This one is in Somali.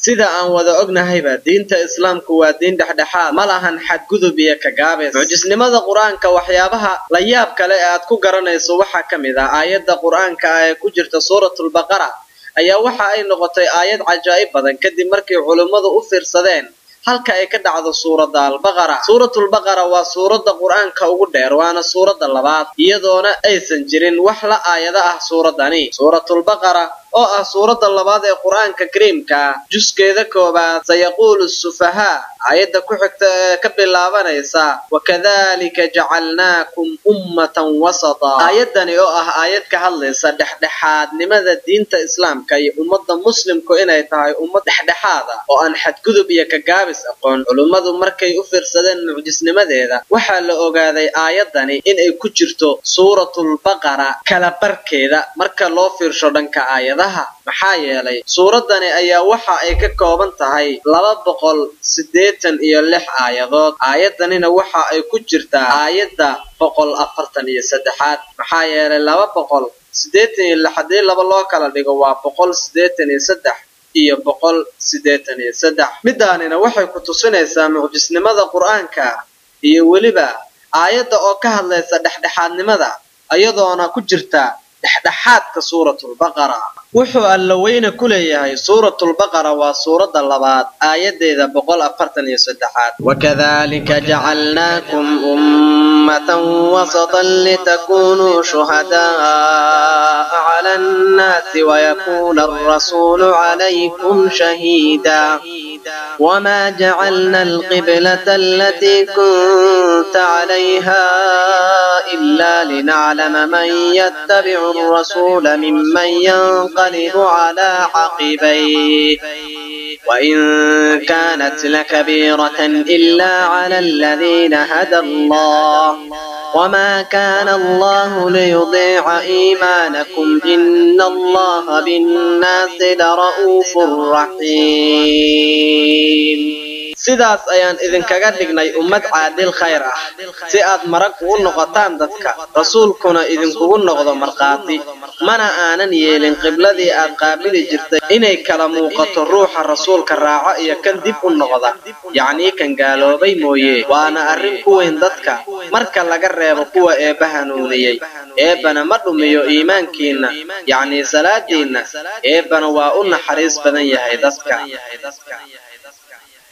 sida aan wada ognahayba diinta islaamku waa diin dhexdhexaad ma lahan xadgudub iyo kagaabis mucjisnimada qur-aanka waxyaabaha la yaab kale ee aad ku garanayso waxaa ka mid ah aayadda qur-aanka ah ee ku jirta suuratulbaqara ayaa waxa ay noqotay aayad cajaa'ib badan kadib markii culummadu u fiirsadeen halka ay ka dhacdo suuradda albaqara suuratulbaqara waa suuradda qur-aanka ugu dheer waana suuradda labaad iyadoona aysan jirin wax la aayado ah suuraddani suuratulbaqara oo ah suuradda labaad ee qur-aanka kariimka ah juskeeda koobaad sayaquulu sufahaa aayadda ku xigta ee ka bilaabanaysa wakadalika jacalnaakum ummatan wasata aayaddani oo ah aayad ka hadlaysa dhexdhexaadnimada diinta islaamka iyo ummadda muslimku inay tahay ummad dhexdhexaada oo aan xadgudub iyo kagaabis aqoon culummadu markay u fiirsadeen mucjisnimadeeda waxaa la ogaaday aayaddani inay ku jirto suuratulbaqara kala barkeeda marka loo fiirsho dhanka aayadaha maxaa yeelay suuraddani ayaa waxa ay ka kooban tahay laba boqol siddeetan iyo lix aayadood aayaddanina waxa ay ku jirtaa aayadda boqol afartan iyo saddexaad maxaa yeelay laba boqol siddeetan iyo lix haddii laba loo kala dhigo waa boqol siddeetan iyo saddex iyo boqol siddeetan iyo saddex midaanina waxay ku tusinaysaa mucjisnimada qur-aanka iyo weliba aayadda oo ka hadlaysa dhexdhexaadnimada iyadoona ku jirta dhexdhexaadka suuratulbaqara wuxuu alla weyne ku leeyahay suuratulbaqara waa suuradda labaad aayaddeeda boqol afartan iyo saddexaad wakadalika jacalnaakum ummatan wasatan litakunuu shuhadaaa cala annaasi wayakuuna alrasuulu calaykum shahiida وما جعلنا القبلة التي كنت عليها إلا لنعلم من يتبع الرسول ممن ينقلب على عقبيه وإن كانت لكبيرة إلا على الذين هدى الله وما كان الله ليضيع إيمانكم إن الله بالناس لرؤوف رحيم sidaas ayaan idinkaga dhignay ummad caadil khayr ah si aad marag ugu noqotaan dadka rasuulkuna idinkugu noqdo markhaati mana aanan yeelin qibladii aad qaabili jirtay inay kala muuqato ruuxa rasuulka raaco iyo kan dib u noqda yacnii kan gaaloobay mooye waana arrin ku weyn dadka marka laga reebo kuwa eebba hanuuniyey eebbana ma dhumiyo iimaankiinna yacnii salaadiinna eebbana waa u naxariis badan yahay dadka